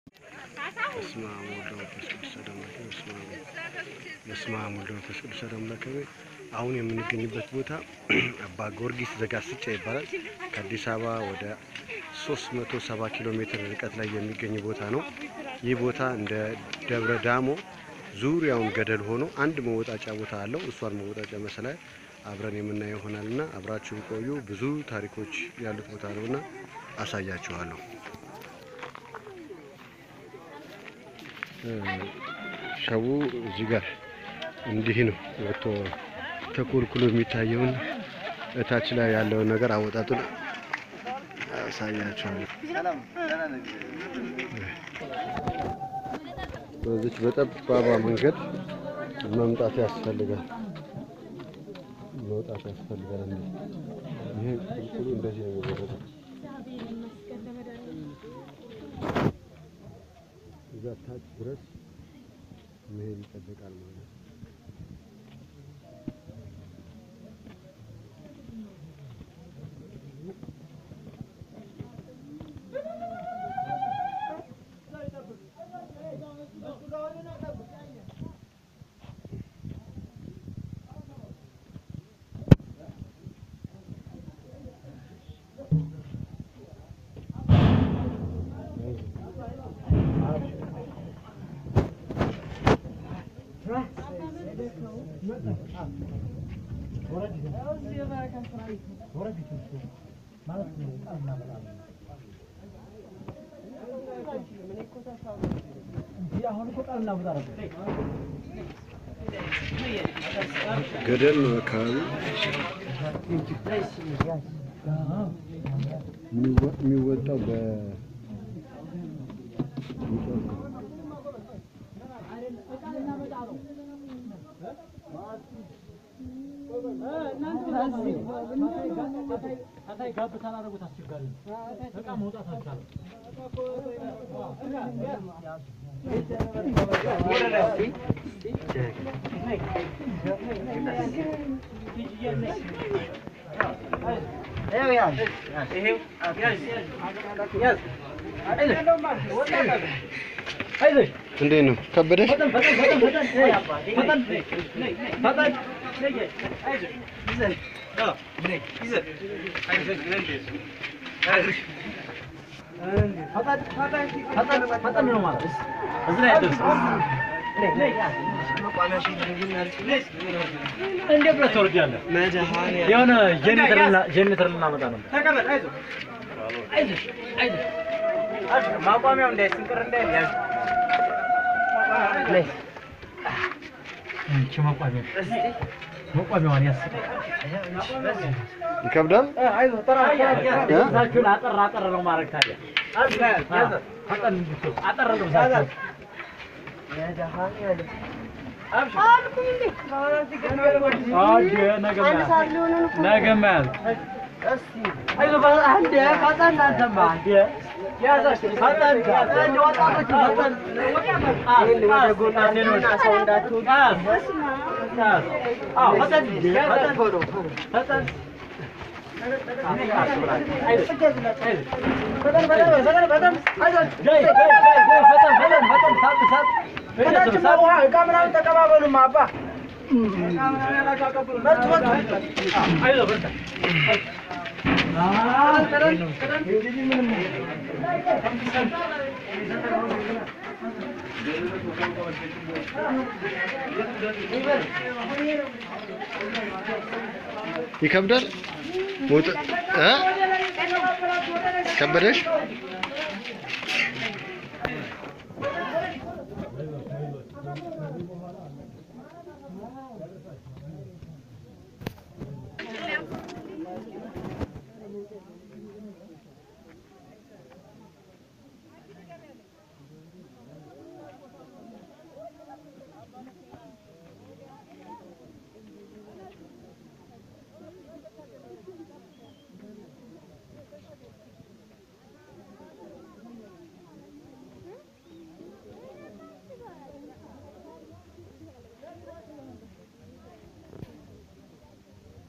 በስመ አብ ወወልድ ወመንፈስ ቅዱስ አሐዱ አምላክ በስመ አብ በስመ አብ ወወልድ ወመንፈስ ቅዱስ አሐዱ አምላክ አሁን የምንገኝበት ቦታ አባ ጊዮርጊስ ዘጋስጫ ይባላል። ከአዲስ አበባ ወደ 370 ኪሎ ሜትር ርቀት ላይ የሚገኝ ቦታ ነው። ይህ ቦታ እንደ ደብረ ዳሞ ዙሪያውን ገደል ሆኖ አንድ መወጣጫ ቦታ አለው። እሷን መወጣጫ መሰላል አብረን የምናየው ይሆናልና አብራችሁን ቆዩ። ብዙ ታሪኮች ያሉት ቦታ ነውና አሳያችኋለሁ። ሸቡ እዚህ ጋር እንዲህ ነው ወጥቶ ተኮልኩሎ የሚታየውን እታች ላይ ያለውን ነገር አወጣጡን አሳያችኋለሁ። በዚች በጠባባ መንገድ መምጣት ያስፈልጋል፣ መውጣት ያስፈልጋል። እንዴ ይሄ ቁልቁሉ እንደዚህ ነው የሚወረደው። እዛ ታች ድረስ መሄድ ይጠበቃል ማለት ነው። ገደል ነው አካባቢ የሚወጣው በ እንዴት ነው ከበደሽ? እንዴት ብለህ ትወርዳለህ? የሆነ ጄኔተር ልናመጣ ነበር። ማቋሚያው እንዳይስንቅር እንዳይል ይቺ መቋሚያ መቋሚያዋን ያስ ይከብዳል። ልብሳችሁን አጠር አጠር ነው ማድረግ ታዲያ ፈጠን እንድትወስድ አጠር ልብሳችሁን አየ ነገ መያዝ ነገ መያዝ አይዞህ አንዴ ፈጠን አንተማ አንዴ ያዛችሁ ፈጠን ፈጠን ወጣቶች ፈጠን ወደ ጎን አንዴ ሰው እንዳትሆን አዎ ፈጠን ፈጠን ቶሎ ፈጠን ይከብዳል። ሞት እ ከበደሽ?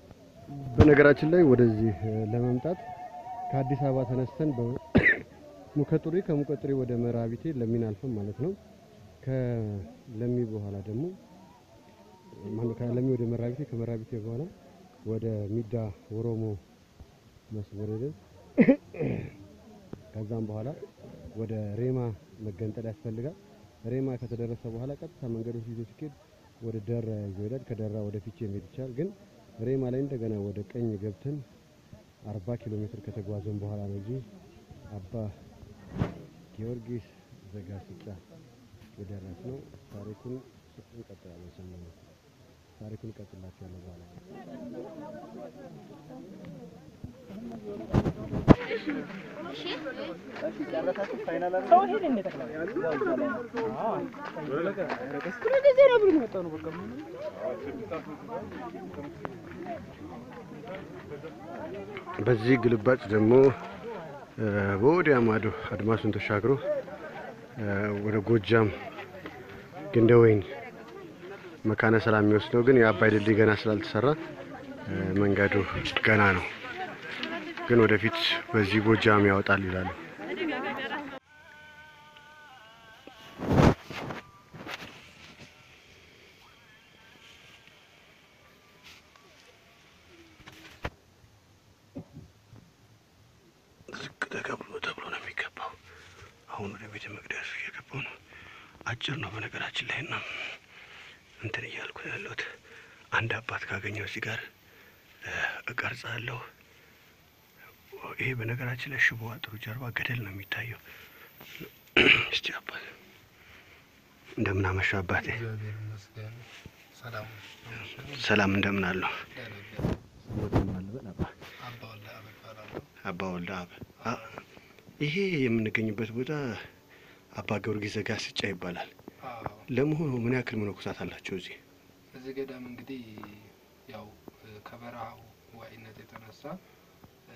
በነገራችን ላይ ወደዚህ እ ለመምጣት ከአዲስ አበባ ተነስተን በ- ሙከጡሪ ከሙከጡሪ ወደ መራቢቴ ለሚን አልፈን ማለት ነው። ከለሚ በኋላ ደግሞ ማነው ከለሚ ወደ መራቢቴ ከመራቢቴ በኋላ ወደ ሚዳ ኦሮሞ መስመር ሄደን ከዛም በኋላ ወደ ሬማ መገንጠል ያስፈልጋል። ሬማ ከተደረሰ በኋላ ቀጥታ መንገዶች ይዞ ሲኬድ ወደ ደራ ይዞ ይሄዳል። ከደራ ወደ ፊቼ መሄድ ይቻላል። ግን ሬማ ላይ እንደገና ወደ ቀኝ ገብተን አርባ ኪሎ ሜትር ከተጓዘን በኋላ ነው እዚህ አባ ጊዮርጊስ ዘጋስጫ የደረስ ነው። ታሪኩን እንቀጥላለን። ሰሞኑን ታሪኩን እቀጥላችኋለሁ በኋላ በዚህ ግልባጭ ደግሞ በወዲያ ማዶ አድማሱን ተሻግሮ ወደ ጎጃም ግንደ ወይን መካነ ሰላም የሚወስደው ግን የአባይ ድልድይ ገና ስላልተሰራ መንገዱ ገና ነው። ግን ወደፊት በዚህ ጎጃም ያወጣል ይላሉ። ዝቅ ተብሎ ተብሎ ነው የሚገባው። አሁን ወደ ቤተ መቅደሱ እየገባው ነው። አጭር ነው በነገራችን ላይ እና እንትን እያልኩ ነው ያለሁት። አንድ አባት ካገኘው እዚህ ጋር እቀርጻለሁ። ይሄ በነገራችን ላይ ሽቦ አጥሩ ጀርባ ገደል ነው የሚታየው። እስቲ አባት እንደምን አመሻ አባቴ። እግዚአብሔር ይመስገን። ሰላም ሰላም እንደምን አለው? አባ ወልደ አብ እባላለሁ። አባ ወልደ አብ አ- ይሄ የምንገኝበት ቦታ አባ ጊዮርጊስ ዘጋስጫ ይባላል። አዎ፣ ለመሆኑ ምን ያክል መነኮሳት አላቸው እዚህ? እዚህ ገዳም እንግዲህ ያው እ፣ ከበረሃው ዋይነት የተነሳ እ፣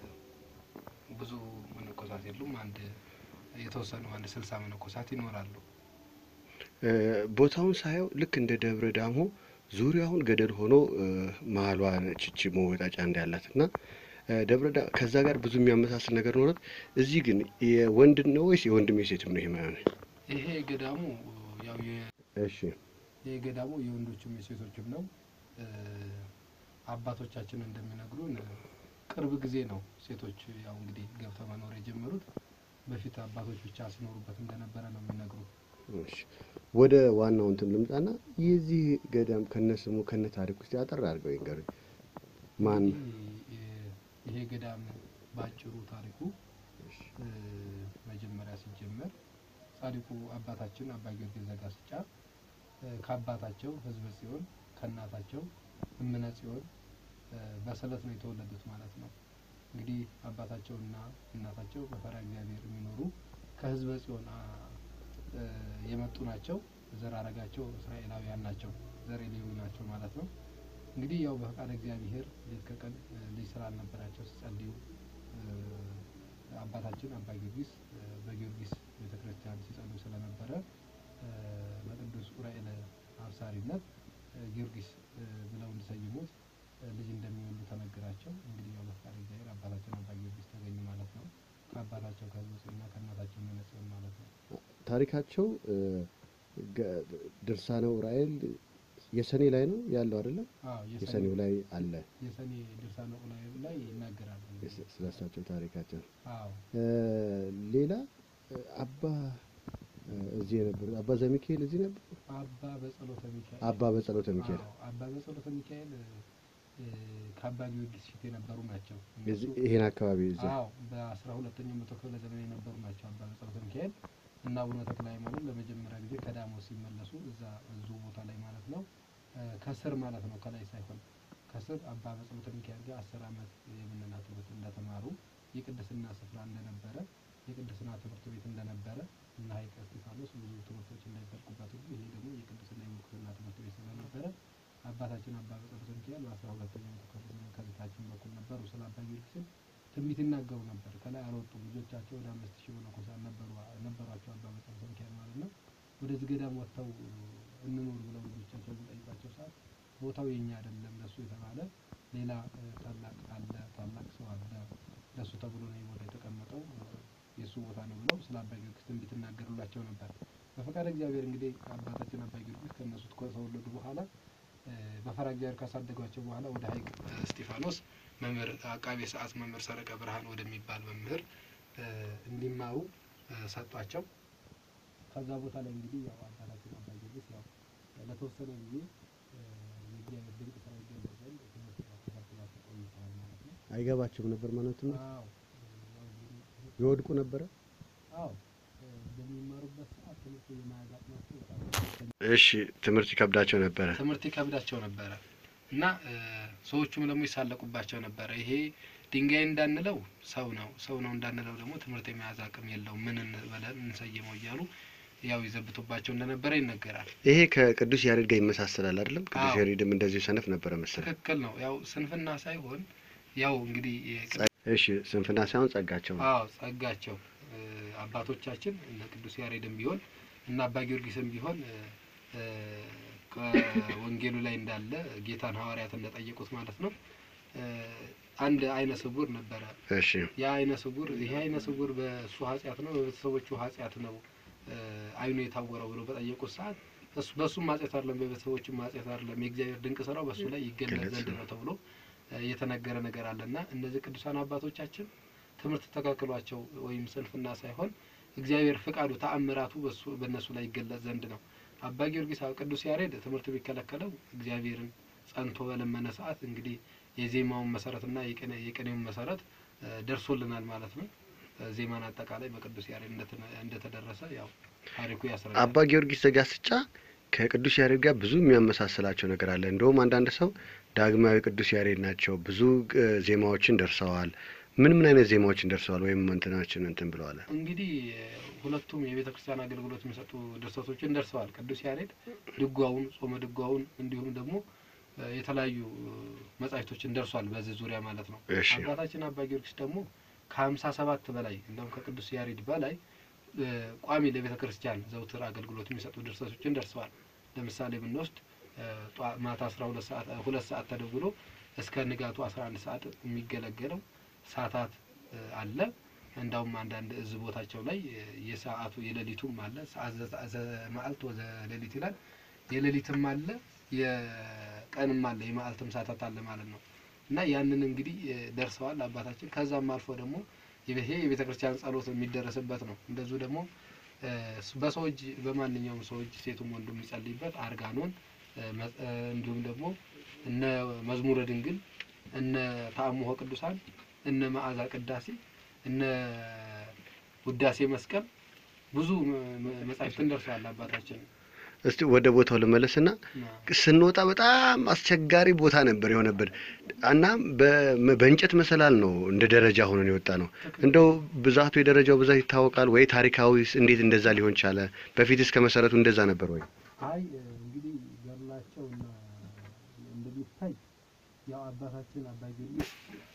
ብዙ መነኮሳት የሉም። አንድ የተወሰኑ አንድ ስልሳ መነኮሳት ይኖራሉ። እ፣ ቦታውን ሳየው ልክ እንደ ደብረ ዳሞ ዙሪያውን ገደል ሆኖ እ፣ መሀሏ ችቺ መወጣጫ እንዳላት እና እ፣ ደብረ ዳ ከዛ ጋር ብዙ የሚያመሳስል ነገር ኖረት። እዚህ ግን የወንድ ነው ወይስ የወንድም የሴትም ነው? ይሄ ማይሆን ይሄ ገዳሙ ያው የ- እሺ ይሄ ገዳሙ የወንዶችም የሴቶችም ነው። እ፣ አባቶቻችን እንደሚነግሩን እ፣ ቅርብ ጊዜ ነው ሴቶች ያው እንግዲህ ገብተው መኖር የጀመሩት። በፊት አባቶች ብቻ ሲኖሩበት እንደነበረ ነው የሚነግሩ። እሺ ወደ ዋናው እንትን ልምጣና የዚህ ገዳም ከነ ስሙ ከነ ታሪክ ውስጥ ያጠር አድርገው ይንገሩኝ። ማን እንግዲህ የ- ይሄ ገዳም ባጭሩ ታሪኩ እ፣ መጀመሪያ ሲጀመር ጻድቁ አባታችን አባ ጊዮርጊስ ዘጋስጫ እ፣ ከአባታቸው ሕዝበ ጽዮን ከእናታቸው እምነ ጽዮን እ፣ በስዕለት ነው የተወለዱት ማለት ነው። እንግዲህ አባታቸውና እናታቸው በፈሪሃ እግዚአብሔር የሚኖሩ ከሕዝበ ጽዮን አ፣ እ፣ የመጡ ናቸው። ዘር ሐረጋቸው እስራኤላውያን ናቸው። ዘር ሌዊ ናቸው ማለት ነው። እንግዲህ ያው በፈቃድ እግዚአብሔር ሌት ከቀን እ፣ ልጅ ስላልነበራቸው ሲጸልዩ እ፣ አባታችን አባ ጊዮርጊስ እ፣ በጊዮርጊስ ቤተ ክርስቲያን ሲጸልዩ ስለነበረ እ፣ በቅዱስ ኡራኤል አብሳሪነት እ፣ ጊዮርጊስ እ፣ ብለው እንዲሰይሙት እ፣ ልጅ እንደሚወልዱ ተነገራቸው። እንግዲህ ያው በፈቃድ እግዚአብሔር አባታችን አባ ጊዮርጊስ ተገኙ ማለት ነው። ከአባታቸው ከሕዝበ ጽዮንና ከእናታቸው እምነ ጽዮን ማለት ነው። ታሪካቸው እ፣ ገ- ድርሳነ ኡራኤል የሰኔ ላይ ነው ያለው አይደለም? አዎ የሰኔ የሰኔው ላይ አለ የሰኔ ድርሳነ ኡራኤል ላይ ይናገራሉ። እንግዲህ ስለሳቸው ታሪካቸው። አዎ እ፣ ሌላ እ፣ አባ እ፣ እዚህ የነበሩት አባ ዘሚካኤል እዚህ ነበሩ። አባ በጸሎተ ሚካኤል አባ በጸሎተ ሚካኤል አዎ፣ አባ በጸሎተ ሚካኤል እ፣ ከአባ ጊዮርጊስ ፊት የነበሩ ናቸው። የዚህ- እነሱ ይሄን አካባቢ እዛ አዎ በአስራ ሁለተኛው መቶ ክፍለ ዘመን የነበሩ ናቸው። አባ በጸሎተ ሚካኤል እና አቡነ ተክለ ሃይማኖት ለመጀመሪያ ጊዜ ከዳሞት ሲመለሱ እዛ እዙ ቦታ ላይ ማለት ነው እ፣ ከስር ማለት ነው ከላይ ሳይሆን ከስር አባ በጸሎተ ሚካኤል ጋር አስር ዓመት የምንና ትምህርት እንደተማሩ የቅድስና ስፍራ እንደነበረ የቅድስና ትምህርት ቤት እንደነበረ እና ሀይቀ እስጢፋኖስ ብዙ ትምህርቶች እንዳይፈልቁበት ሁሉ ይሄ ደግሞ የቅድስና የምንኩስና ትምህርት ቤት ስለነበረ አባታችን አባ በጸሎተ ሚካኤል በአስራ ሁለተኛው መቶ ክፍለ ዘመን ከፊታችን በኩል ነበሩ። ስለ አባ ጊዮርጊስም ትንቢት ይናገሩ ነበር። ከላይ አልወጡም። ልጆቻቸው ወደ አምስት ሺህ መነኮሳት ነበሩ ነበሯቸው አባ በጸሎተ ሚካኤል ማለት ነው። ወደዚህ ገዳም ወጥተው እንኖር ብለው ልጆቻቸው በጠይቋቸው ሰዓት ቦታው የኛ አይደለም ለሱ የተባለ ሌላ እ፣ ታላቅ አለ ታላቅ ሰው አለ ለሱ ተብሎ ነው ይህ ቦታ የተቀመጠው እ፣ የእሱ ቦታ ነው ብለው ስለ አባ ጊዮርጊስ ትንቢት እናገሩላቸው ነበር። በፈቃደ እግዚአብሔር እንግዲህ አባታችን አባ ጊዮርጊስ ከእነሱ ከተወለዱ በኋላ እ፣ በፈራ እግዚአብሔር ካሳደጓቸው በኋላ ወደ ሀይቅ እስጢፋኖስ መምህር አቃቤ ሰዓት መምህር ሰረቀ ብርሃን ወደሚባል መምህር እ፣ እንዲማሩ እ፣ ሰጧቸው። ከዛ ቦታ ላይ እንግዲህ ያው አባታችን አባ ጊዮርጊስ ያው ለተወሰነ ጊዜ እ፣ የእግዚአብሔር ድንቅ ስራ ይገለጽ ዘንድ ትምህርት ተከታትላቸው ቆይተዋል ማለት ነው። አይገባቸውም ነበር ማለት ነው። አዎ ያው እንግዲህ ይወድቁ ነበረ። አዎ እ፣ በሚማሩበት ሰዓት ትምህርት የመያዝ አቅማቸው በጣም እሺ፣ ትምህርት ይከብዳቸው ነበረ። ትምህርት ይከብዳቸው ነበረ እና እ፣ ሰዎቹም ደግሞ ይሳለቁባቸው ነበረ። ይሄ ድንጋይ እንዳንለው ሰው ነው፣ ሰው ነው እንዳንለው ደግሞ ትምህርት የመያዝ አቅም የለውም፣ ምን እንበለን እንሰይመው እያሉ ያው ይዘብቱባቸው እንደነበረ ይነገራል። ይሄ ከቅዱስ ያሬድ ጋር ይመሳሰላል አይደለም? ቅዱስ አዎ። ያሬድም እንደዚሁ ሰነፍ ነበረ መሰለኝ። ትክክል ነው። ያው ስንፍና ሳይሆን ያው እንግዲህ የቅዱስ እሺ፣ ስንፍና ሳይሆን ጸጋቸው ነው። አዎ ጸጋቸው እ፣ አባቶቻችን እነ ቅዱስ ያሬድም ቢሆን እና አባ ጊዮርጊስም ቢሆን እ፣ እ፣ ከወንጌሉ ላይ እንዳለ ጌታን ሐዋርያት እንደጠየቁት ማለት ነው እ፣ አንድ አይነ ስውር ነበረ። እሺ፣ ያ አይነ ስውር ይሄ አይነ ስውር በእሱ ኃጢአት ነው በቤተሰቦቹ ኃጢአት ነው እ፣ አይኑ የታወረው ብሎ በጠየቁት ሰዓት እሱ በእሱም ኃጢአት አይደለም በቤተሰቦቹም ኃጢአት አይደለም የእግዚአብሔር ድንቅ ስራው በእሱ ላይ ይገለጽ ገለጽ ዘንድ ነው ተብሎ እ፣ የተነገረ ነገር አለና እነዚህ ቅዱሳን አባቶቻችን ትምህርት ተከልክሏቸው ወይም ስንፍና ሳይሆን እግዚአብሔር ፍቃዱ ተአምራቱ በሱ በእነሱ ላይ ይገለጽ ዘንድ ነው። አባ ጊዮርጊስ አዎ፣ ቅዱስ ያሬድ ትምህርት ቢከለከለው እግዚአብሔርን ጸንቶ በለመነ ሰዓት እንግዲህ የዜማውን መሰረትና የቅኔ- የቅኔውን መሰረት እ፣ ደርሶልናል ማለት ነው። እ፣ ዜማን አጠቃላይ በቅዱስ ያሬድ እንደተነ- እንደተደረሰ ያው ታሪኩ ያስረዳል። አባ ጊዮርጊስ ዘጋስጫ ከቅዱስ ያሬድ ጋር ብዙ የሚያመሳስላቸው ነገር አለ። እንደውም አንዳንድ ሰው ዳግማዊ ቅዱስ ያሬድ ናቸው፣ ብዙ እ፣ ዜማዎችን ደርሰዋል። ምን ምን አይነት ዜማዎችን ደርሰዋል? ወይም እንትናችን እንትን ብለዋል። እንግዲህ እ፣ ሁለቱም የቤተ ክርስቲያን አገልግሎት የሚሰጡ ድርሰቶችን ደርሰዋል። ቅዱስ ያሬድ ድጓውን፣ ጾመ ድጓውን እንዲሁም ደግሞ እ፣ የተለያዩ እ፣ መጻሕፍቶችን ደርሷል በዚህ ዙሪያ ማለት ነው። እሺ፣ አባታችን አባ ጊዮርጊስ ደግሞ ከሀምሳ ሰባት በላይ እንደውም ከቅዱስ ያሬድ በላይ እ፣ ቋሚ ለቤተ ክርስቲያን ዘውትር አገልግሎት የሚሰጡ ድርሰቶችን ደርሰዋል። ለምሳሌ ብንወስድ እ፣ ጧ- ማታ አስራ ሁለት ሰዓት ሁለት ሰዓት ተደውሎ እስከ ንጋቱ አስራ አንድ ሰዓት የሚገለገለው ሰዓታት እ፣ አለ። እንዳውም አንዳንድ እዝ ቦታቸው ላይ እ፣ የሰዓቱ የሌሊቱም አለ ሰዓት ዘ- ዘ- መዓልት ወዘ ሌሊት ይላል። የሌሊትም አለ የቀንም አለ የመዓልትም ሰዓታት አለ ማለት ነው። እና ያንን እንግዲህ እ፣ ደርሰዋል አባታችን። ከዛም አልፎ ደግሞ ይሄ የቤተ ክርስቲያን ጸሎት የሚደረስበት ነው። እንደዚሁ ደግሞ እ፣ በሰው እጅ በማንኛውም ሰው እጅ ሴቱም ወንዱ የሚጸልይበት አርጋኖን እ፣ መ- እ፣ እንዲሁም ደግሞ እነ መዝሙረ ድንግል እነ ተአምሆ ቅዱሳን እነ መዓዛ ቅዳሴ እነ ውዳሴ መስቀል ብዙ መ- መ- መጻሕፍትን ደርሰዋል አባታችን። እስቲ ወደ ቦታው ልመለስና እና ስንወጣ በጣም አስቸጋሪ ቦታ ነበር የሆነብን እና በ- በእንጨት መሰላል ነው እንደ ደረጃ ሆነን የወጣ ነው። እንደው ብዛቱ የደረጃው ብዛት ይታወቃል ወይ? ታሪካዊ እንዴት እንደዛ ሊሆን ቻለ? በፊትስ ከመሰረቱ እንደዛ ነበር ወይ? አይ እንግዲህ ገድላቸው እና እንደሚታይ ያው አባታችን አባ ጊዮርጊስ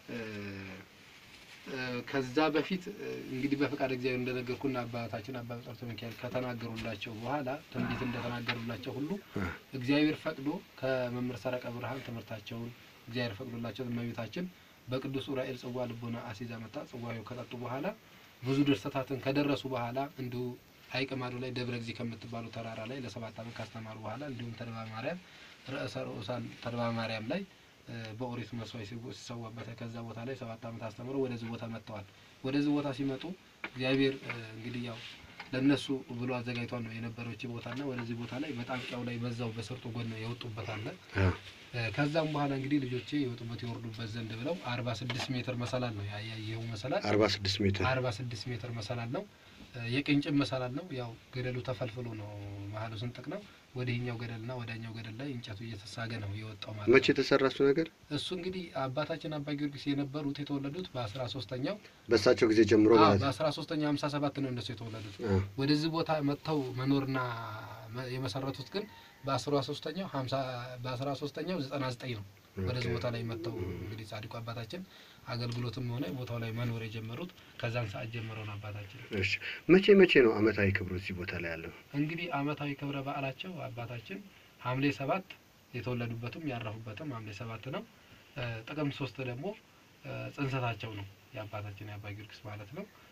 ከዛ በፊት እ፣ እንግዲህ በፈቃድ እግዚአብሔር እንደነገርኩና አባታችን አባ ጸርተ ሚካኤል ከተናገሩላቸው በኋላ ትንቢት እንደተናገሩላቸው ሁሉ እግዚአብሔር ፈቅዶ ከመምህር ሰረቀ ብርሃን ትምህርታቸውን እግዚአብሔር ፈቅዶላቸው እመቤታችን በቅዱስ ዑራኤል ጽዋ ልቦና አሲዛ መጣ ጽዋው ከጠጡ በኋላ ብዙ ድርሰታትን ከደረሱ በኋላ እንዲሁ ሀይቅ ማዶ ላይ ደብረ ጊዜ ከምትባሉ ተራራ ላይ ለሰባት ዓመት ካስተማሩ በኋላ እንዲሁም ተድባ ማርያም ርዕሰ ርዑሳን ተድባ ማርያም ላይ እ፣ በኦሪት መስዋዕት ሲጎ- ሲሰዋበት ከዛ ቦታ ላይ ሰባት ዓመት አስተምረው ወደዚህ ቦታ መጥተዋል። ወደዚህ ቦታ ሲመጡ እግዚአብሔር እ፣ እንግዲህ ያው ለእነሱ ብሎ አዘጋጅቷል ነው የነበረች ቦታና ወደዚህ ቦታ ላይ በጣንቂያው ላይ በዛው በሰርጡ ጎን የወጡበት አለ። እ፣ ከዛም በኋላ እንግዲህ ልጆቼ የወጡበት የወርዱበት ዘንድ ብለው አርባ ስድስት ሜትር መሰላል ነው ያየው መሰላል አርባ ስድስት ሜትር አርባ ስድስት ሜትር መሰላል ነው። እ፣ የቅንጭብ መሰላል ነው። ያው ገደሉ ተፈልፍሎ ነው መሀሉ ስንጥቅ ነው። ወዲህኛው ገደልና ወዳኛው ገደል ላይ እንጨቱ እየተሳገ ነው የወጣው ማለት መቼ ነው። የተሰራ እሱ ነገር? እሱ እንግዲህ አባታችን አባ ጊዮርጊስ የነበሩት የተወለዱት በአስራ ሶስተኛው በእሳቸው ጊዜ ጀምሮ ማለት ነው። በአስራ ሶስተኛው ሀምሳ ሰባት ነው እነሱ የተወለዱት። አ፣ ወደዚህ ቦታ መጥተው መኖርና መ- የመሰረቱት ግን በአስራ ሶስተኛው ሀምሳ በአስራ ሶስተኛው ዘጠና ዘጠኝ ነው። ወደዚህ ቦታ ላይ መጥተው እንግዲህ ጻድቁ አባታችን አገልግሎትም ሆነ ቦታው ላይ መኖር የጀመሩት ከዛን ሰዓት ጀምረው ነው አባታችን። እሺ መቼ መቼ ነው አመታዊ ክብሩ እዚህ ቦታ ላይ ያለው? እንግዲህ አመታዊ ክብረ በዓላቸው አባታችን ሐምሌ ሰባት የተወለዱበትም ያረፉበትም ሐምሌ ሰባት ነው። እ፣ ጥቅምት ሶስት ደግሞ እ፣ ጽንሰታቸው ነው የአባታችን የአባ ጊዮርጊስ ማለት ነው።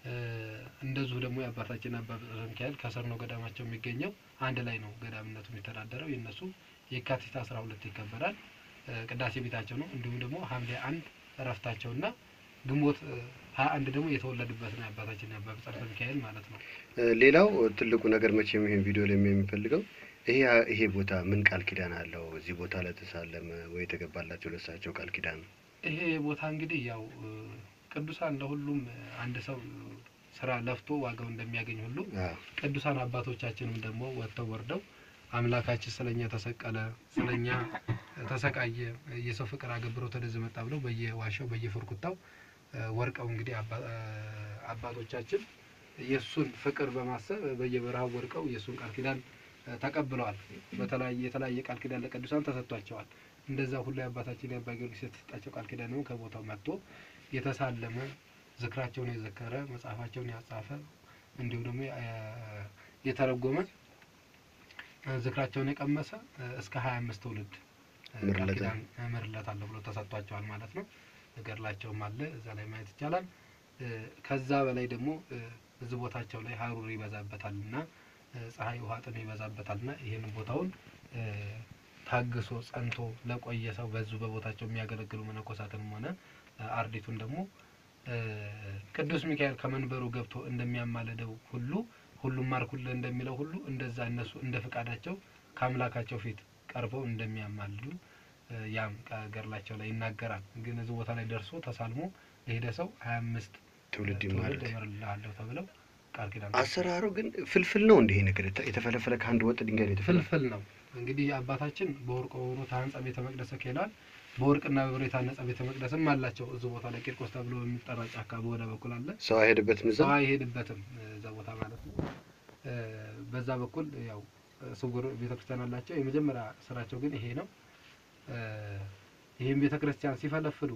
እ፣ እንደዚሁ ደግሞ የአባታችን አባ ብጽረ ሚካኤል ከስር ነው ገዳማቸው የሚገኘው። አንድ ላይ ነው ገዳምነቱ የሚተዳደረው። የእነሱ የካቲት አስራ ሁለት ይከበራል እ፣ ቅዳሴ ቤታቸው ነው። እንዲሁም ደግሞ ሐምሌ አንድ እረፍታቸውና ግንቦት ሀያ አንድ ደግሞ የተወለዱበት ነው የአባታችን የአባ ብጽረ ሚካኤል ማለት ነው። እ፣ ሌላው ትልቁ ነገር መቼም ይሄን ቪዲዮ ላይ የሚፈልገው ይሄ ይሄ ቦታ ምን ቃል ኪዳን አለው? እዚህ ቦታ ላይ ተሳለመ ወይ የተገባላቸው ለሳቸው ቃል ኪዳን ነው? ይሄ ቦታ እንግዲህ ያው እ፣ ቅዱሳን ለሁሉም እ፣ አንድ ሰው ስራ ለፍቶ ዋጋው እንደሚያገኝ ሁሉ አዎ። ቅዱሳን አባቶቻችንም ደግሞ ወጥተው ወርደው አምላካችን ስለኛ ተሰቀለ፣ ስለኛ ተሰቃየ፣ የሰው ፍቅር አገብሮ ወደዚህ መጣ ብለው በየዋሻው በየፍርኩታው እ፣ ወርቀው እንግዲህ አባ- እ፣ አባቶቻችን የእሱን ፍቅር በማሰብ በየበረሃው ወርቀው የእሱን ቃል ኪዳን እ፣ ተቀብለዋል። በተለያየ የተለያየ ቃል ኪዳን ለቅዱሳን ተሰጥቷቸዋል። እንደዛ ሁሉ የአባታችን የአባ ጊዮርጊስ የተሰጣቸው ቃል ኪዳን ደግሞ ከቦታው መጥቶ የተሳለመ ዝክራቸውን የዘከረ መጽሐፋቸውን ያጻፈ እንዲሁም ደግሞ እ፣ የተረጎመ እ፣ ዝክራቸውን የቀመሰ እ፣ እስከ ሀያ አምስት ትውልድ እ፣ ቃል ምርለታ። ኪዳን እምርለታለሁ ብሎ ተሰጥቷቸዋል ማለት ነው። ገድላቸውም አለ እዛ ላይ ማየት ይቻላል። እ፣ ከዛ በላይ ደግሞ እ፣ እዚህ ቦታቸው ላይ ሀሩር ይበዛበታል እና እ፣ ፀሐይ ውሃ ጥም ይበዛበታል እና ይህንን ቦታውን እ፣ ታግሶ ጸንቶ ለቆየ ሰው በዙ በቦታቸው የሚያገለግሉ መነኮሳትንም ሆነ እ፣ አርዲቱን ደግሞ እ፣ ቅዱስ ሚካኤል ከመንበሩ ገብቶ እንደሚያማልደው ሁሉ ሁሉም ማርኩልህ እንደሚለው ሁሉ እንደዛ እነሱ እንደ ፍቃዳቸው ከአምላካቸው ፊት ቀርበው እንደሚያማልዱ እ፣ ያም ገድላቸው ላይ ይናገራል። ግን እዚህ ቦታ ላይ ደርሶ ተሳልሞ የሄደ ሰው ሀያ አምስት ትውልድ ትውልድ ይማረት እምርልሃለሁ ተብለው ቃል ኪዳን አሰራሩ ግን ፍልፍል ነው። እንዲህ ነገር የተ- የተፈለፈለ ከአንድ ወጥ ድንጋይ ነው የተፈለፈለ። ፍልፍል ነው። እንግዲህ አባታችን በወርቅ ሆኖ ታንጸ ቤተ መቅደሰ ኬላል በወርቅና በብር የታነጸ ቤተ መቅደስም አላቸው። እዚህ ቦታ ላይ ቂርቆስ ተብሎ በሚጠራ ጫካ በወደ በኩል አለ። ሰው አይሄድበትም እዛ። ሰው አይሄድበትም እዛ ቦታ ማለት ነው። እ፣ በዛ በኩል ያው ስውር ቤተክርስቲያን አላቸው። የመጀመሪያ ስራቸው ግን ይሄ ነው። እ፣ ይህም ቤተክርስቲያን ሲፈለፍሉ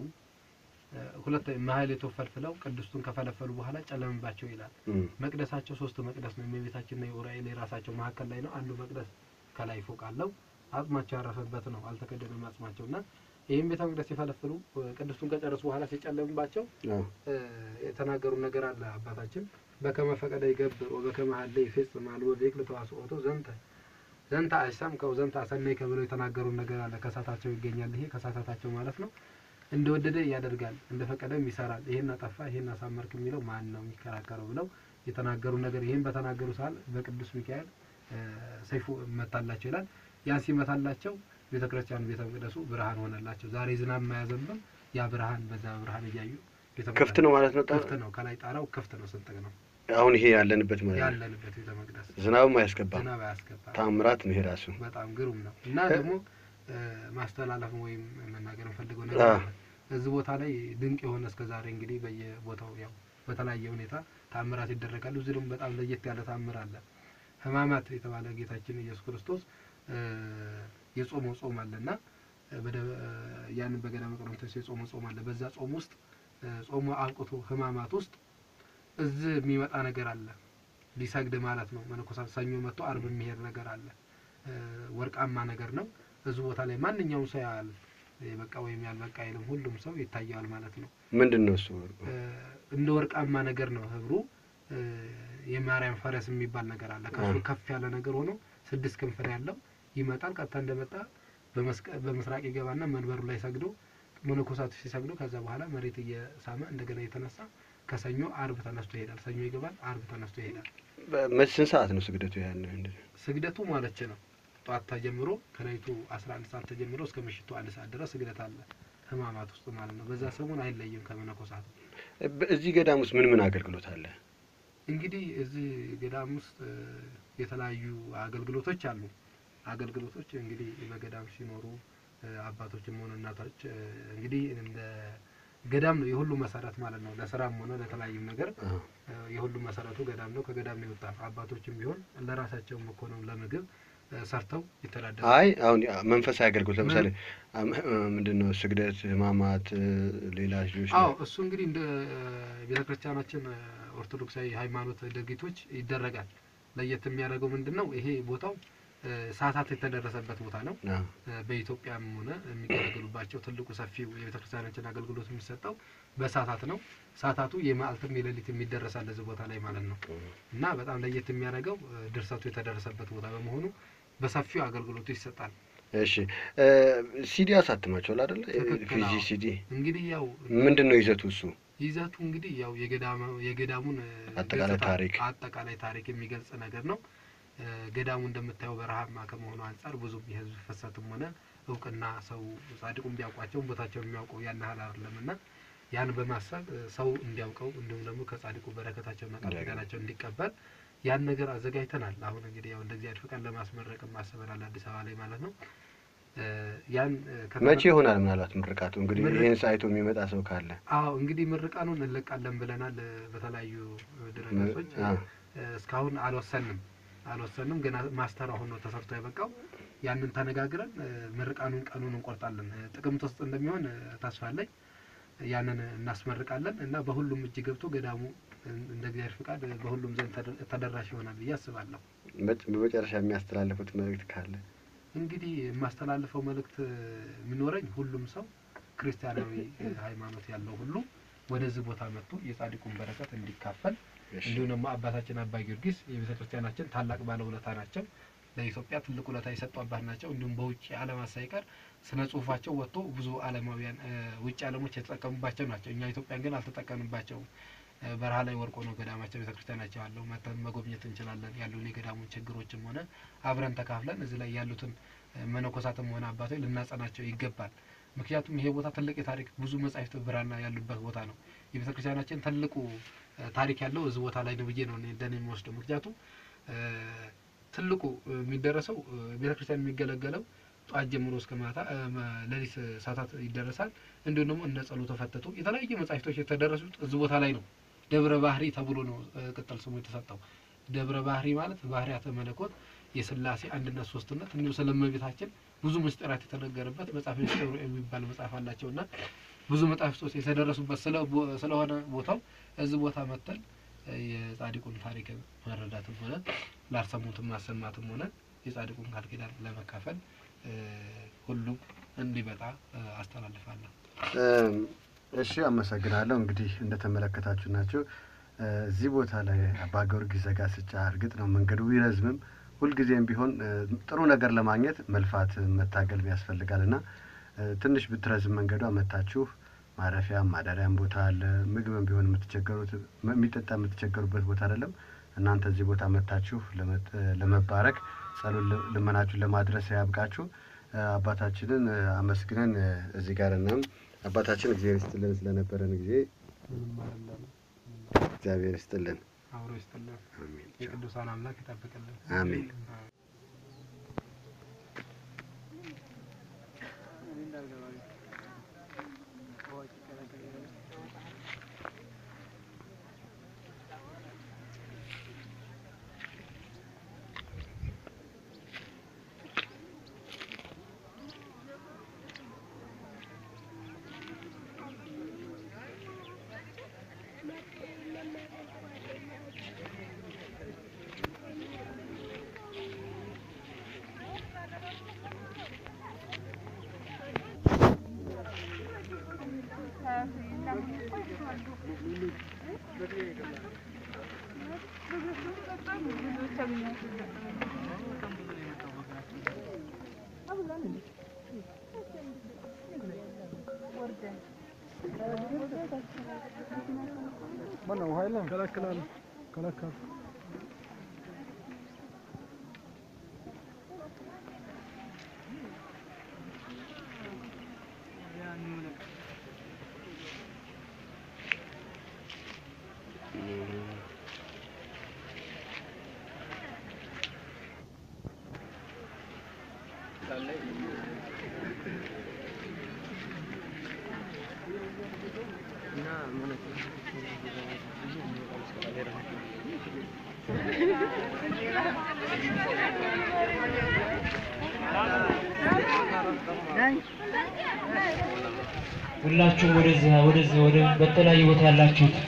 እ፣ ሁለት ማህሌቶ ፈልፍለው ቅድስቱን ከፈለፈሉ በኋላ ጨለምባቸው ይላል። እም፣ መቅደሳቸው ሶስት መቅደስ ነው። የእመቤታችንና የኡራኤል የራሳቸው መካከል ላይ ነው። አንዱ መቅደስ ከላይ ፎቅ አለው። አጽማቸው ያረፈበት ነው። አልተከደነም አጽማቸው እና ይህም ቤተ መቅደስ ሲፈለፍሉ እ፣ ቅድስቱን ከጨረሱ በኋላ ሲጨለምባቸው አዎ። እ፣ የተናገሩ ነገር አለ አባታችን በከመ ፈቀደ ይገብር ወበከመ ሀለ ይፌጽም አልቦ ዘይክል ተዋስኦቶ ዘንተ ዘንተ አሰምከው ዘንተ አሰነይከ ብለው የተናገሩን ነገር አለ። ከሳታቸው ይገኛል። ይሄ ከሳታታቸው ማለት ነው። እንደወደደ ያደርጋል፣ እንደፈቀደም ይሰራል። ይሄን አጠፋ፣ ይሄን አሳመርክ የሚለው ማን ነው የሚከራከረው ብለው የተናገሩ ነገር ይህን በተናገሩ ሰዓት በቅዱስ ሚካኤል እ፣ ሰይፉ መታላቸው ይላል። ያን ሲመታላቸው ቤተ ክርስቲያኑ ቤተ መቅደሱ ብርሃን ሆነላቸው። ዛሬ ዝናብ የማያዘንብም ያ ብርሃን በዛ ብርሃን እያዩ ቤተ መቅደስ ክፍት ነው ማለት ነው። ጣ- ክፍት ነው። ከላይ ጣራው ክፍት ነው፣ ስንጥቅ ነው አሁን ይሄ ያለንበት ማለት ነው። ያለንበት ቤተ መቅደስ ዝናብም አያስገባም። ዝናብ አያስገባም። ታምራት ነው ይሄ ራሱ። በጣም ግሩም ነው እና እ- ደግሞ እ፣ ማስተላለፍ ወይም መናገር የምፈልገው ነገር አ። አለ። እዚህ ቦታ ላይ ድንቅ የሆነ እስከ ዛሬ እንግዲህ በየቦታው ያው በተለያየ ሁኔታ ታምራት ይደረጋሉ። እዚህ ደግሞ በጣም ለየት ያለ ታምር አለ። ሕማማት የተባለ ጌታችን ኢየሱስ ክርስቶስ እ፣ የጾመው ጾም አለና እ፣ በደ- እ፣ ያንን በገዳመ ቆሮንቶስ የጾመው ጾም አለ። በዛ ጾም ውስጥ እ፣ ጾሙ አብቅቶ ሕማማት ውስጥ እዚህ የሚመጣ ነገር አለ። ሊሰግድ ማለት ነው። መነኮሳት ሰኞ መጥቶ አርብ የሚሄድ ነገር አለ። እ፣ ወርቃማ ነገር ነው። እዚህ ቦታ ላይ ማንኛውም ሰው ያያል። የበቃ ወይም ያልበቃ አይልም። ሁሉም ሰው ይታየዋል ማለት ነው። ምንድን ነው እሱ? እ፣ እንደ ወርቃማ ነገር ነው ህብሩ። እ፣ የማርያም ፈረስ የሚባል ነገር አለ። ከሱ አ። ከፍ ያለ ነገር ሆኖ ስድስት ክንፍ ነው ያለው። ይመጣል። ቀጥታ እንደመጣ በመስቀ- በምስራቅ ይገባና መንበሩ ላይ ሰግዶ መነኮሳቱ ሲሰግዱ ከዛ በኋላ መሬት እየሳመ እንደገና የተነሳ ከሰኞ አርብ ተነስቶ ይሄዳል። ሰኞ ይገባል፣ አርብ ተነስቶ ይሄዳል። በ- ስንት ሰዓት ነው ስግደቱ? ያን ስግደቱ ማለት ነው ጠዋት ተጀምሮ ከሌሊቱ 11 ሰዓት ተጀምሮ እስከ ምሽቱ አንድ ሰዓት ድረስ ስግደት አለ። ህማማት ውስጥ ማለት ነው። በዛ ሰሞን አይለይም ከመነኮሳት። እዚህ ገዳም ውስጥ ምን ምን አገልግሎት አለ? እንግዲህ እዚህ ገዳም ውስጥ እ፣ የተለያዩ አገልግሎቶች አሉ። አገልግሎቶች እንግዲህ በገዳም ሲኖሩ እ፣ አባቶችም ሆነ እናቶች እ፣ እንግዲህ እንደ ገዳም ነው የሁሉ መሰረት ማለት ነው። ለስራም ሆነ ለተለያዩም ነገር አዎ። እ፣ የሁሉ መሰረቱ ገዳም ነው። ከገዳም ነው የወጣ አባቶችም ቢሆን ለራሳቸውም እኮ ነው ለምግብ እ፣ ሰርተው ይተዳደራሉ። አይ አሁን ያ መንፈሳዊ አገልግሎት ለምሳሌ ምንድን ነው ስግደት፣ ህማማት፣ እ፣ ሌላ ልጆች አዎ እሱ እንግዲህ እንደ ቤተ ክርስቲያናችን እ፣ ኦርቶዶክሳዊ ሃይማኖት ድርጊቶች ይደረጋል። ለየት የሚያደርገው ምንድን ነው? ይሄ ቦታው እ፣ እ፣ ሰዓታት የተደረሰበት ቦታ ነው። አዎ። እ፣ በኢትዮጵያም ሆነ የሚገለገሉባቸው ትልቁ ሰፊው የቤተ ክርስቲያናችን አገልግሎት የሚሰጠው በሰዓታት ነው። ሰዓታቱ የመዓልትም የሌሊት የሚደረሳል እዚህ ቦታ ላይ ማለት ነው እና በጣም ለየት የሚያደርገው እ፣ ድርሰቱ የተደረሰበት ቦታ በመሆኑ በሰፊው አገልግሎቱ ይሰጣል። እሺ እ፣ ሲዲ አሳትማችኋል አይደለ? ትክክል፣ ፊዚ አዎ። ሲዲ እንግዲህ ያው ምንድን ነው ይዘቱ እሱ? ይዘቱ እንግዲህ ያው የገዳሙ- የገዳሙን እ፣ አጠቃላይ ገጽታ- ታሪክ። አጠቃላይ ታሪክ የሚገልጽ ነገር ነው። እ፣ ገዳሙ እንደምታየው በረሃማ ከመሆኑ አንጻር ብዙም የህዝብ ፍሰትም ሆነ እውቅና ሰው ጻድቁን ቢያውቋቸውም ቦታቸውን የሚያውቀው ያን ያህል አይደለም እና ያን በማሰብ እ፣ ሰው እንዲያውቀው እንዲሁም ደግሞ ከጻድቁ በረከታቸውና ቃል እንዲያገኝ። ኪዳናቸው እንዲቀበል ያን ነገር አዘጋጅተናል። አሁን እንግዲህ ያው እንደ እግዚአብሔር ፈቃድ ለማስመረቅ ማስበናል አዲስ አበባ ላይ ማለት ነው። እ፣ ያን እ፣ ከተመ- መቼ ይሆናል ምናልባት ምርቃቱ? እንግዲህ ምርቅ- ይህን ሳይቶ የሚመጣ ሰው ካለ አዎ እንግዲህ ምርቃኑን እንለቃለን ብለናል እ፣ በተለያዩ እ፣ ድረገጾች አ፣ እ፣ እስካሁን አልወሰንም አልወሰንም ገና ማስተር አሁን ነው ተሰርቶ የበቃው ያንን ተነጋግረን እ፣ ምርቃኑን ቀኑን እንቆርጣለን እ፣ ጥቅምት ውስጥ እንደሚሆን እ፣ ተስፋ አለኝ ያንን እናስመርቃለን እና በሁሉም እጅ ገብቶ ገዳሙ እ፣ እንደ እግዚአብሔር ፍቃድ እ፣ በሁሉም ዘንድ ተደ- ተደራሽ ይሆናል ብዬ አስባለሁ በጭ- በመጨረሻ የሚያስተላልፉት መልእክት ካለ እንግዲህ የማስተላልፈው መልእክት እ፣ የሚኖረኝ ሁሉም ሰው ክርስቲያናዊ እ፣ ሃይማኖት ያለው ሁሉ ወደዚህ ቦታ መጥቶ የጻድቁን በረከት እንዲካፈል እሺ። እንዲሁም ደግሞ አባታችን አባ ጊዮርጊስ የቤተ ክርስቲያናችን ታላቅ ባለውለታ ናቸው። ለኢትዮጵያ ትልቅ ውለታ የሰጡ አባት ናቸው። እንዲሁም በውጭ ዓለማት ሳይቀር ስነ ጽሁፋቸው ወጥቶ ብዙ ዓለማውያን እ፣ ውጭ ዓለሞች የተጠቀሙባቸው ናቸው። እኛ ኢትዮጵያን ግን አልተጠቀምባቸውም። እ፣ በረሃ ላይ ወርቆ ነው ገዳማቸው ቤተ ክርስቲያናቸው ያለው። መተን መጎብኘት እንችላለን። ያሉን የገዳሙን ችግሮችም ሆነ አብረን ተካፍለን እዚህ ላይ ያሉትን እ፣ መነኮሳትም ሆነ አባቶች ልናጸናቸው ይገባል። ምክንያቱም ይሄ ቦታ ትልቅ የታሪክ ብዙ መጻሕፍት ብራና ያሉበት ቦታ ነው። የቤተ ክርስቲያናችን ትልቁ እ፣ ታሪክ ያለው እዚህ ቦታ ላይ ነው ብዬ ነው እኔ እንደኔ የሚወስደው። ምክንያቱም እ፣ ትልቁ እ፣ የሚደረሰው እ፣ ቤተ ክርስቲያን የሚገለገለው ጠዋት ጀምሮ እስከ ማታ እ፣ መ- ሌሊት ሰዓታት ይደረሳል። እንዲሁም ደግሞ እነ ጸሎተ ፈተቱ የተለያዩ መጻሕፍቶች የተደረሱት እዚህ ቦታ ላይ ነው። ደብረ ባህሪ ተብሎ ነው እ፣ ቅጽል ስሙ የተሰጠው። ደብረ ባህሪ ማለት ባህሪያተ መለኮት የስላሴ አንድነት ሶስትነት እንዲሁም ስለ እመቤታችን ብዙ ምስጢራት የተነገረበት መጽሐፍ ሚስጥሩ የሚባል መጽሐፍ አላቸው እና ብዙ መጽሐፍቶች የተደረሱበት ስለ ቦ- ስለሆነ ቦታው እዚህ ቦታ መጥተን እ፣ የጻድቁን ታሪክ መረዳትም ሆነ ላልሰሙትም ማሰማትም ሆነ የጻድቁን ቃል ኪዳን ለመካፈል እ፣ ሁሉም እንዲመጣ እ፣ አስተላልፋለሁ። እም፣ እሺ አመሰግናለሁ። እንግዲህ እንደተመለከታችሁ ናቸው። እ፣ እዚህ ቦታ ላይ አባ ጊዮርጊስ ዘጋስጫ እርግጥ ነው መንገዱ ቢረዝምም ሁልጊዜም ቢሆን እ፣ ጥሩ ነገር ለማግኘት መልፋት መታገል ያስፈልጋል እና እ፣ ትንሽ ብትረዝም መንገዷ መታችሁ ማረፊያም ማደሪያም ቦታ አለ። ምግብም ቢሆን የምትቸገሩት የሚጠጣ የምትቸገሩበት ቦታ አይደለም። እናንተ እዚህ ቦታ መታችሁ ለመጥ- ለመባረክ ጸሎት ል- ልመናችሁን ለማድረስ ያብቃችሁ። እ፣ አባታችንን እ፣ አመስግነን እ፣ እዚህ ጋር እናም አባታችን እግዚአብሔር ይስጥልን ስለነበረን ጊዜ ምንም አይደለም። እግዚአብሔር ይስጥልን። አብሮ ይስጥልን። አሜን። የቅዱሳን አምላክ ይጠብቅልን። አሜን። ሁላችሁም ወደዚህ ወደዚህ ወደ በተለያየ ቦታ ያላችሁት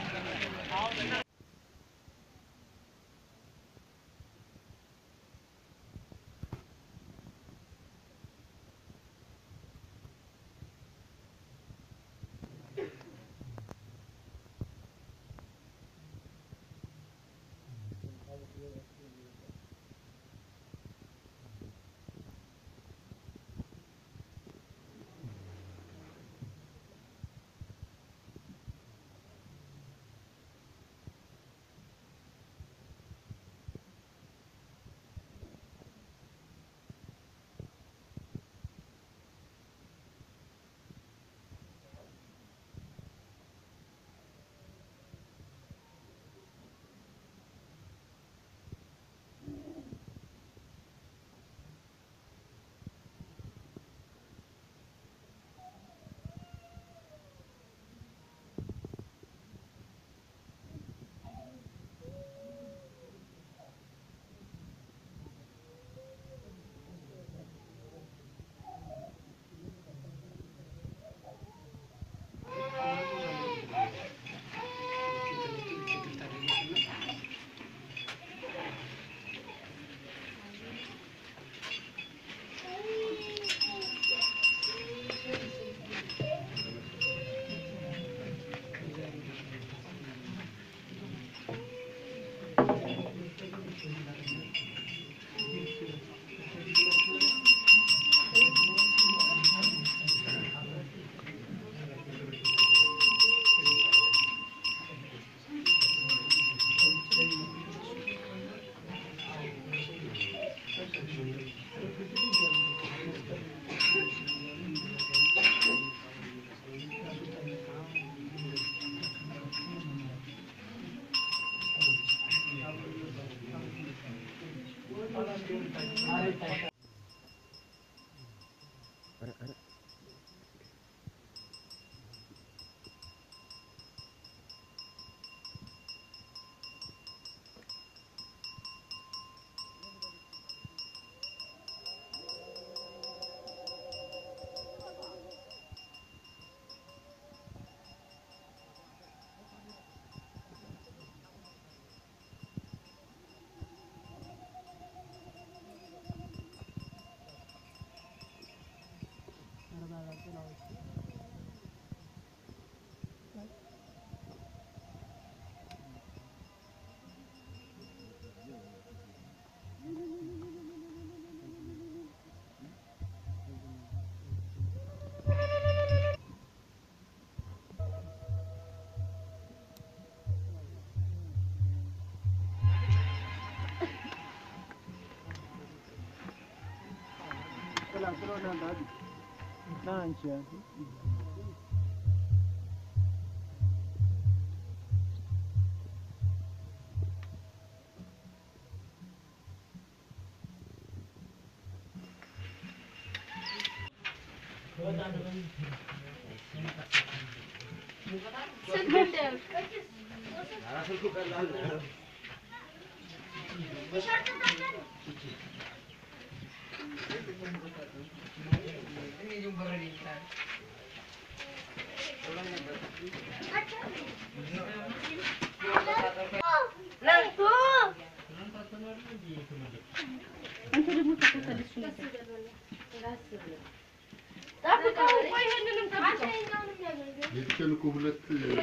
የተቻለ እኮ ሁለት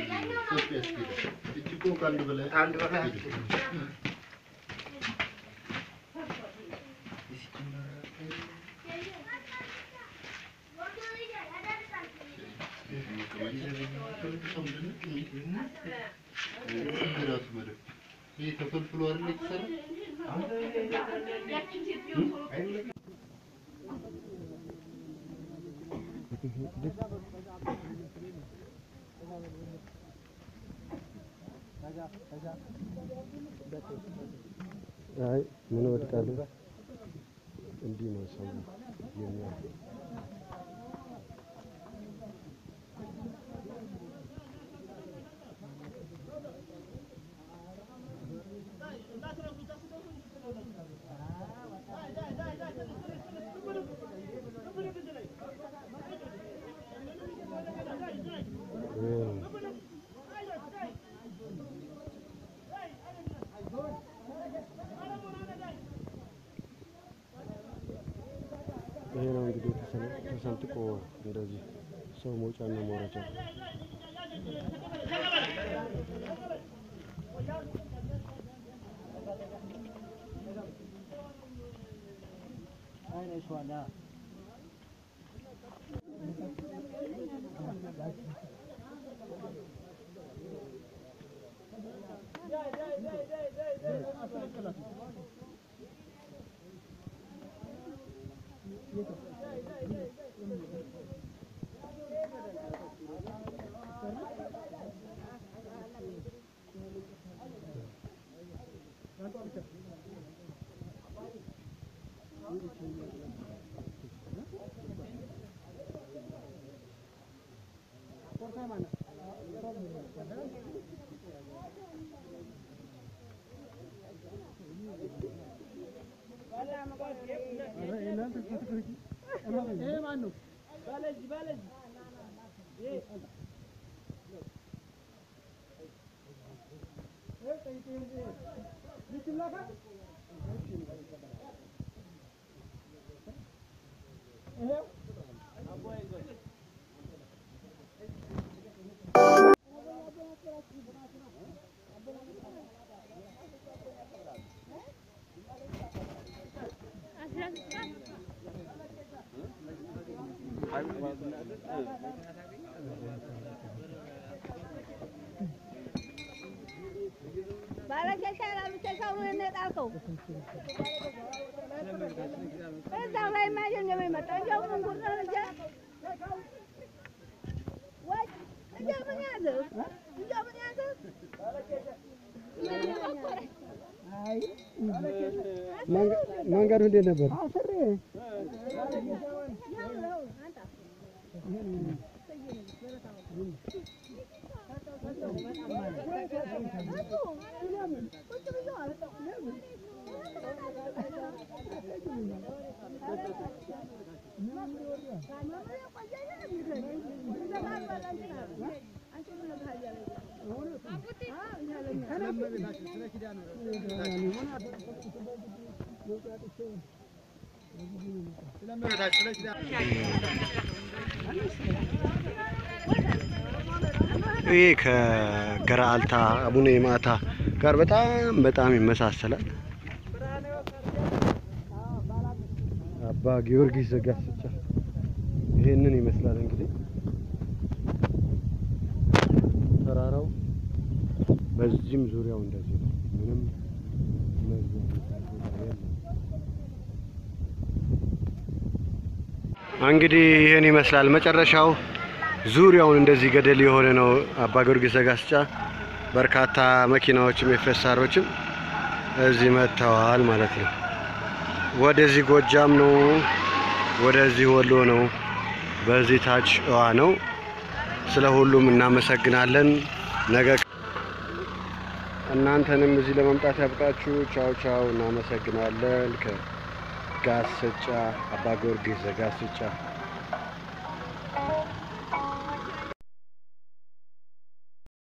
ሰፊ ያስኬዳል። እጅ እኮ ከአንድ በላይ አያስኬድም። ራሱ መደብ ይሄ ተፈልፍሎ አይደል የተሰራ? አይ ምን ወድቃለሁ? እንዲህ ነው ሰው የሚያው ይሄ ነው እንግዲህ ተሰነ- ተሰንጥቆ እንደዚህ ሰው መውጫና መውረጃ ባለኬሻ ላሉ ኬሻውን ነው የጣልከው። እዛው ላይ ማየት ነው የሚመጣው። እንዲያው ምን ጉድ ነው እንጂ ወይ እንዲያው ምን ያዘው እንዲያው ምን ያዘው መንገዱ እንዴት ነበር? ይህ ከገራልታ አቡነ የማታ ጋር በጣም በጣም ይመሳሰላል። አባ ጊዮርጊስ ዘጋስጫ ይሄንን ይመስላል እንግዲህ ተራራው በዚህም ዙሪያው እንደዚህ ነው። ምንም መግቢያ የሚባል ቦታ የለም። እንግዲህ ይህን ይመስላል መጨረሻው ዙሪያውን እንደዚህ ገደል የሆነ ነው። አባ ጊዮርጊስ ዘጋስጫ በርካታ መኪናዎችም የፌሳሮችም እዚህ መጥተዋል ማለት ነው። ወደዚህ ጎጃም ነው፣ ወደዚህ ወሎ ነው፣ በዚህ ታች እዋ ነው። ስለ ሁሉም እናመሰግናለን። ነገ እናንተንም እዚህ ለመምጣት ያብቃችሁ። ቻው ቻው። እናመሰግናለን። ከጋስጫ አባ ጊዮርጊስ ዘጋስጫ